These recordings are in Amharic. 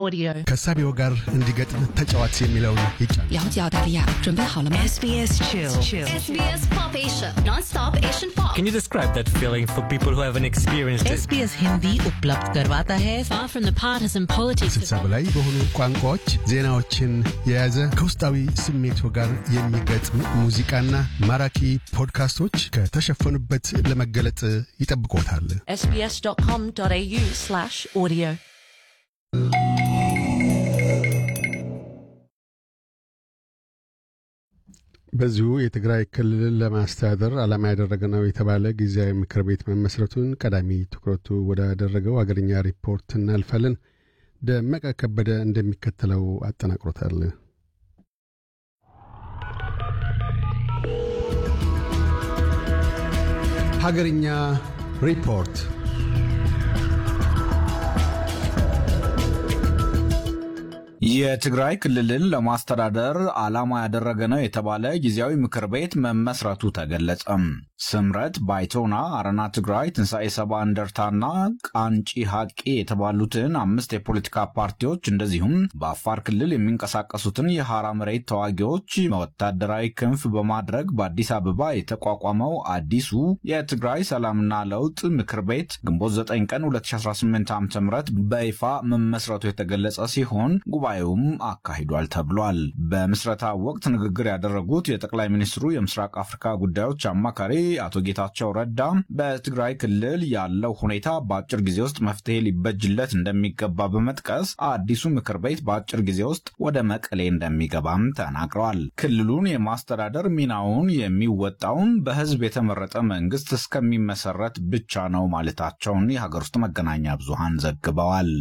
Audio。 ከሳቢው ጋር እንዲገጥም ተጫዋች የሚለውን ይጫን 了解澳大利亚，准备好了吗？ SBS Chill. SBS Pop Asia, non-stop Asian pop. Can you describe that feeling for people who haven't experienced it? SBS Hindi उपलब्ध करवाता है Far from the partisan politics ስልሳ በላይ በሆኑ ቋንቋዎች ዜናዎችን የያዘ ከውስጣዊ ስሜቱ ጋር የሚገጥም ሙዚቃና ማራኪ ፖድካስቶች ከተሸፈኑበት ለመገለጥ ይጠብቆታል። sbs.com.au slash audio በዚሁ የትግራይ ክልልን ለማስተዳደር ዓላማ ያደረገ ነው የተባለ ጊዜያዊ ምክር ቤት መመስረቱን ቀዳሚ ትኩረቱ ወዳደረገው አገርኛ ሪፖርት እናልፋለን። ደመቀ ከበደ እንደሚከተለው አጠናቅሮታል። ሀገርኛ ሪፖርት የትግራይ ክልልን ለማስተዳደር ዓላማ ያደረገ ነው የተባለ ጊዜያዊ ምክር ቤት መመስረቱ ተገለጸም። ስምረት ባይቶና፣ አረና ትግራይ፣ ትንሣኤ ሰባ እንደርታና ቃንጪ ሐቂ የተባሉትን አምስት የፖለቲካ ፓርቲዎች እንደዚሁም በአፋር ክልል የሚንቀሳቀሱትን የሐራ መሬት ተዋጊዎች ወታደራዊ ክንፍ በማድረግ በአዲስ አበባ የተቋቋመው አዲሱ የትግራይ ሰላምና ለውጥ ምክር ቤት ግንቦት 9 ቀን 2018 ዓ ም በይፋ መመስረቱ የተገለጸ ሲሆን ጉባኤውም አካሂዷል ተብሏል። በምስረታ ወቅት ንግግር ያደረጉት የጠቅላይ ሚኒስትሩ የምስራቅ አፍሪካ ጉዳዮች አማካሪ አቶ ጌታቸው ረዳ በትግራይ ክልል ያለው ሁኔታ በአጭር ጊዜ ውስጥ መፍትሄ ሊበጅለት እንደሚገባ በመጥቀስ አዲሱ ምክር ቤት በአጭር ጊዜ ውስጥ ወደ መቀሌ እንደሚገባም ተናግረዋል። ክልሉን የማስተዳደር ሚናውን የሚወጣውም በሕዝብ የተመረጠ መንግስት እስከሚመሰረት ብቻ ነው ማለታቸውን የሀገር ውስጥ መገናኛ ብዙሃን ዘግበዋል።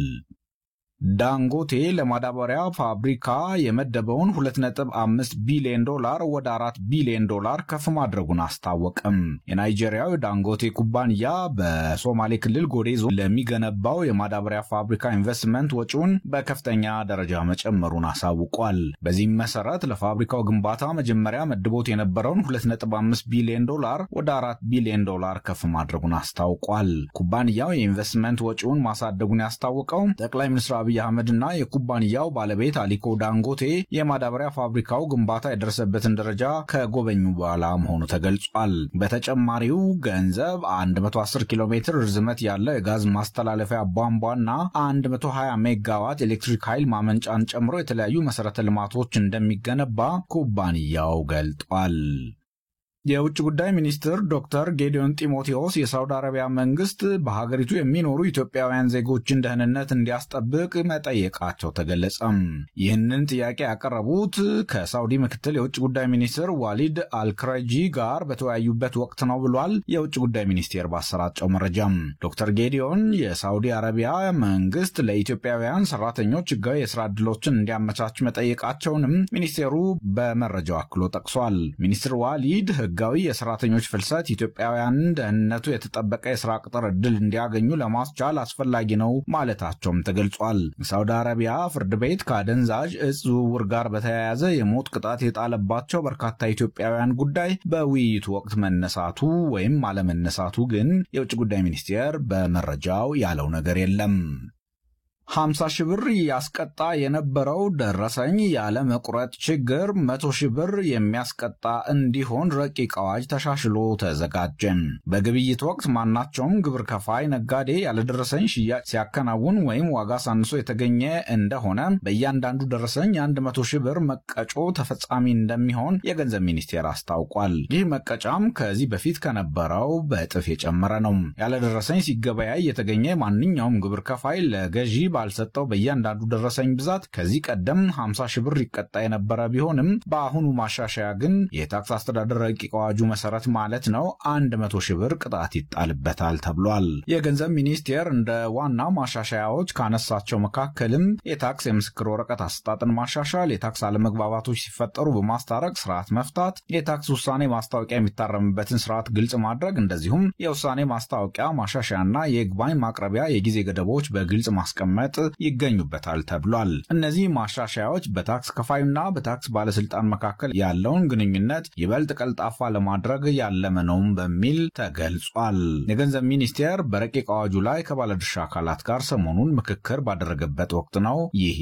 ዳንጎቴ ለማዳበሪያ ፋብሪካ የመደበውን 2.5 ቢሊዮን ዶላር ወደ 4 ቢሊዮን ዶላር ከፍ ማድረጉን አስታወቅም። የናይጄሪያው ዳንጎቴ ኩባንያ በሶማሌ ክልል ጎዴ ዞን ለሚገነባው የማዳበሪያ ፋብሪካ ኢንቨስትመንት ወጪውን በከፍተኛ ደረጃ መጨመሩን አሳውቋል። በዚህም መሰረት ለፋብሪካው ግንባታ መጀመሪያ መድቦት የነበረውን 2.5 ቢሊዮን ዶላር ወደ 4 ቢሊዮን ዶላር ከፍ ማድረጉን አስታውቋል። ኩባንያው የኢንቨስትመንት ወጪውን ማሳደጉን ያስታወቀው ጠቅላይ ሚኒስትር አብይ አህመድና የኩባንያው ባለቤት አሊኮ ዳንጎቴ የማዳበሪያ ፋብሪካው ግንባታ የደረሰበትን ደረጃ ከጎበኙ በኋላ መሆኑ ተገልጿል። በተጨማሪው ገንዘብ 110 ኪሎ ሜትር ርዝመት ያለው የጋዝ ማስተላለፊያ ቧንቧና 120 ሜጋዋት ኤሌክትሪክ ኃይል ማመንጫን ጨምሮ የተለያዩ መሠረተ ልማቶች እንደሚገነባ ኩባንያው ገልጧል። የውጭ ጉዳይ ሚኒስትር ዶክተር ጌዲዮን ጢሞቴዎስ የሳውዲ አረቢያ መንግስት በሀገሪቱ የሚኖሩ ኢትዮጵያውያን ዜጎችን ደህንነት እንዲያስጠብቅ መጠየቃቸው ተገለጸም። ይህንን ጥያቄ ያቀረቡት ከሳውዲ ምክትል የውጭ ጉዳይ ሚኒስትር ዋሊድ አልክረጂ ጋር በተወያዩበት ወቅት ነው ብሏል። የውጭ ጉዳይ ሚኒስቴር ባሰራጨው መረጃም ዶክተር ጌዲዮን የሳውዲ አረቢያ መንግስት ለኢትዮጵያውያን ሰራተኞች ህጋዊ የስራ ዕድሎችን እንዲያመቻች መጠየቃቸውንም ሚኒስቴሩ በመረጃው አክሎ ጠቅሷል። ሚኒስትር ዋሊድ ህጋዊ የሰራተኞች ፍልሰት ኢትዮጵያውያንን ደህንነቱ የተጠበቀ የስራ ቅጥር ዕድል እንዲያገኙ ለማስቻል አስፈላጊ ነው ማለታቸውም ተገልጿል። ሳውዲ አረቢያ ፍርድ ቤት ከአደንዛዥ እጽ ዝውውር ጋር በተያያዘ የሞት ቅጣት የጣለባቸው በርካታ ኢትዮጵያውያን ጉዳይ በውይይቱ ወቅት መነሳቱ ወይም አለመነሳቱ ግን የውጭ ጉዳይ ሚኒስቴር በመረጃው ያለው ነገር የለም። 50 ሺህ ብር ያስቀጣ የነበረው ደረሰኝ ያለ መቁረጥ ችግር 100 ሺህ ብር የሚያስቀጣ እንዲሆን ረቂቅ አዋጅ ተሻሽሎ ተዘጋጀን። በግብይት ወቅት ማናቸውም ግብር ከፋይ ነጋዴ ያለደረሰኝ ሽያጭ ሲያከናውን ወይም ዋጋ ሳንሶ የተገኘ እንደሆነ በእያንዳንዱ ደረሰኝ 100 ሺህ ብር መቀጮ ተፈጻሚ እንደሚሆን የገንዘብ ሚኒስቴር አስታውቋል። ይህ መቀጫም ከዚህ በፊት ከነበረው በእጥፍ የጨመረ ነው። ያለደረሰኝ ሲገበያይ የተገኘ ማንኛውም ግብር ከፋይ ለገዢ ባልሰጠው በእያንዳንዱ ደረሰኝ ብዛት ከዚህ ቀደም 50 ሺህ ብር ይቀጣ የነበረ ቢሆንም በአሁኑ ማሻሻያ ግን የታክስ አስተዳደር ረቂቅ አዋጁ መሰረት ማለት ነው 100 ሺህ ብር ቅጣት ይጣልበታል ተብሏል። የገንዘብ ሚኒስቴር እንደ ዋና ማሻሻያዎች ካነሳቸው መካከልም የታክስ የምስክር ወረቀት አሰጣጥን ማሻሻል፣ የታክስ አለመግባባቶች ሲፈጠሩ በማስታረቅ ስርዓት መፍታት፣ የታክስ ውሳኔ ማስታወቂያ የሚታረምበትን ስርዓት ግልጽ ማድረግ፣ እንደዚሁም የውሳኔ ማስታወቂያ ማሻሻያና የይግባኝ ማቅረቢያ የጊዜ ገደቦች በግልጽ ማስቀመጥ ይገኙበታል ተብሏል። እነዚህ ማሻሻያዎች በታክስ ከፋዩና በታክስ ባለስልጣን መካከል ያለውን ግንኙነት ይበልጥ ቀልጣፋ ለማድረግ ያለመ ነውም በሚል ተገልጿል። የገንዘብ ሚኒስቴር በረቂቅ አዋጁ ላይ ከባለድርሻ አካላት ጋር ሰሞኑን ምክክር ባደረገበት ወቅት ነው ይህ